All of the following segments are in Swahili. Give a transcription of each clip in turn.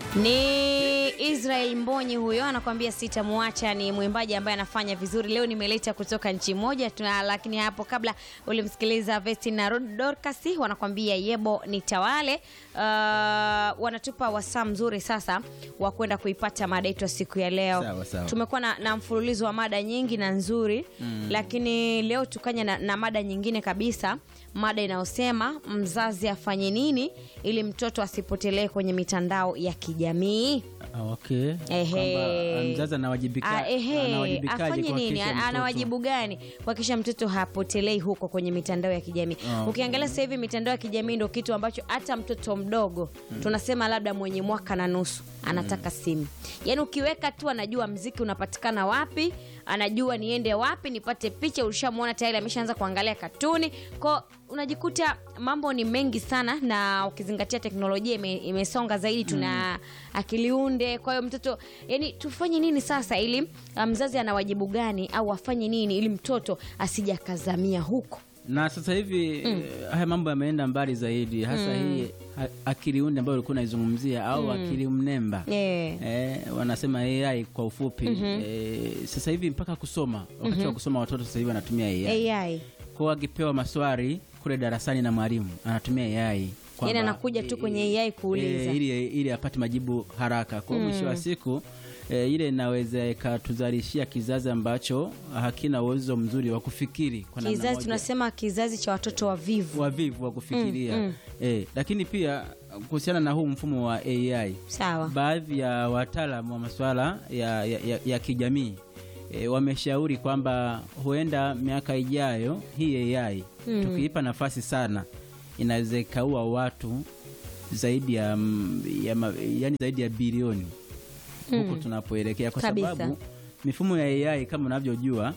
Ni Israel Mbonyi huyo anakuambia sitamwacha. Ni mwimbaji ambaye anafanya vizuri. Leo nimeleta kutoka nchi moja tuna, lakini hapo kabla ulimsikiliza Vesti na Dorcas wanakuambia yebo nitawale. Uh, wanatupa wasaa mzuri sasa wa kwenda kuipata mada yetu ya siku ya leo. Sawa, sawa. Tumekuwa na, na mfululizo wa mada nyingi na nzuri mm. Lakini leo tukanya na, na mada nyingine kabisa, mada inayosema mzazi afanye nini ili mtoto asipotelee kwenye mitandao ya kijamii. Ah, Okay. Ehe. Kwamba, ah, mzazi anawajibika Ah, ehe, anawajibikaje afanye nini? kuhakikisha Ana- mtoto- Ana wajibu gani kuhakikisha mtoto hapotelei huko kwenye mitandao ya kijamii? Ah, okay. Ukiangalia sasa hivi mitandao ya kijamii ndio kitu ambacho hata mtoto mdogo tunasema labda mwenye mwaka na nusu anataka simu. Yaani ukiweka tu anajua mziki unapatikana wapi, anajua niende wapi nipate picha. Ulishamwona tayari ameshaanza kuangalia katuni kwa unajikuta mambo ni mengi sana, na ukizingatia teknolojia ime, imesonga zaidi, tuna akili unde. Kwa hiyo mtoto, yani tufanye nini sasa ili uh, mzazi ana wajibu gani au afanye nini ili mtoto asija akazamia huko? na sasa hivi eh, haya mambo yameenda mbali zaidi hasa hii ha- akili unde ambayo ulikuwa unaizungumzia au akili mnemba Yeah. Eh, wanasema AI kwa ufupi eh, sasa hivi mpaka kusoma wakati wa kusoma watoto sasa hivi wanatumia AI AI kwa akipewa maswali kule darasani na mwalimu anatumia AI kwamba, Yaani anakuja tu kwenye AI kuuliza. eh, ili, ili apate majibu haraka kwa mwisho wa siku eh, ile inaweza ikatuzalishia kizazi ambacho hakina uwezo mzuri wa kufikiri kwa namna kizazi moja. tunasema kizazi cha watoto wavivu. wavivu wa kufikiria eh, lakini pia kuhusiana na huu mfumo wa AI Sawa. baadhi ya wataalamu wa masuala ya, ya, ya, ya kijamii e, wameshauri kwamba huenda miaka ijayo hii AI tukiipa nafasi sana inaweza ikaua watu zaidi ya, mm, ya, ma- yani zaidi ya bilioni huko tunapoelekea, kwa Kabisa. sababu mifumo ya AI kama unavyojua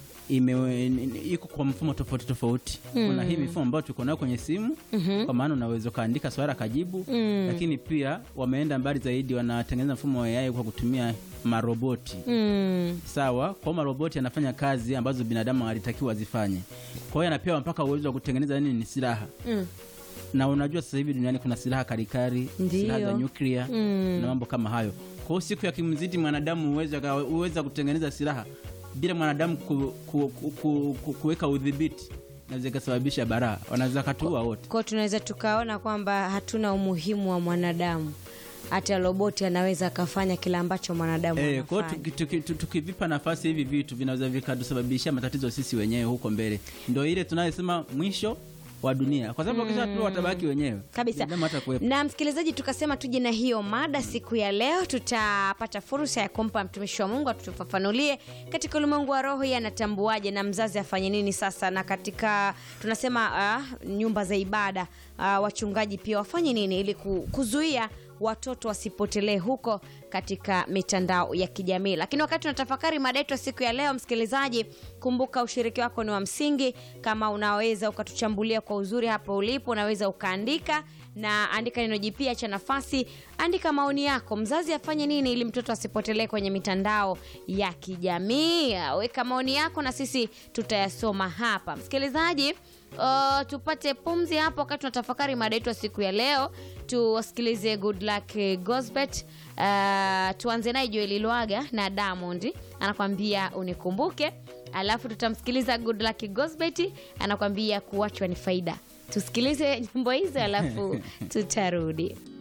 ime iko kwa mfumo tofauti tofauti. Kuna hii mifumo ambayo tuko nayo kwenye simu kwa maana unaweza ukaandika swali akajibu, lakini pia wameenda mbali zaidi, wanatengeneza mfumo wa AI kwa kutumia maroboti Mm. sawa. Kwa hiyo maroboti yanafanya kazi ambazo binadamu alitakiwa azifanye. Kwa hiyo anapewa mpaka uwezo wa kutengeneza nini, silaha Mm. na unajua sasa hivi duniani kuna silaha karikari, Ndiyo. silaha za nyuklia Mm. na mambo kama hayo. Kwa hiyo siku ya kimzidi mwanadamu uweza, uweza kutengeneza silaha bila mwanadamu ku, ku, ku, ku, ku, kuweka udhibiti, naweza ikasababisha baraa, wanaweza katuua wote. Kwa hiyo tunaweza tukaona kwamba hatuna umuhimu wa mwanadamu, hata roboti anaweza akafanya kile ambacho mwanadamu Eh, kwa hiyo anafanya. tuki- tuki- tu- tukivipa nafasi hivi vitu vinaweza vikatusababishia matatizo sisi wenyewe huko mbele, ndio ile tunayosema mwisho wa dunia, kwa sababu wakisha tu watabaki wenyewe kabisa Binadamu hata kuwepo. na msikilizaji, tukasema tuje na hiyo mada siku ya leo. Tutapata fursa ya kumpa mtumishi wa Mungu atufafanulie katika ulimwengu wa roho, yeye anatambuaje na mzazi afanye nini sasa, na katika tunasema uh, nyumba za ibada uh, wachungaji pia wafanye nini ili ku- kuzuia watoto wasipotelee huko katika mitandao ya kijamii. Lakini wakati tunatafakari mada yetu ya siku ya leo, msikilizaji, kumbuka ushiriki wako ni wa msingi. Kama unaweza ukatuchambulia kwa uzuri hapo ulipo, unaweza ukaandika na andika neno jipya cha nafasi, andika maoni yako. Mzazi afanye nini ili mtoto asipotelee kwenye mitandao ya kijamii? Weka maoni yako na sisi tutayasoma hapa, msikilizaji. Uh, tupate pumzi hapo wakati tunatafakari mada yetu ya siku ya leo. Tuwasikilize Good Luck eh, Gosbet. Uh, tuanze naye Joel Lwaga na Diamond anakwambia unikumbuke, alafu tutamsikiliza Good Luck Gosbet anakwambia kuachwa ni faida. Tusikilize nyimbo hizo alafu tutarudi.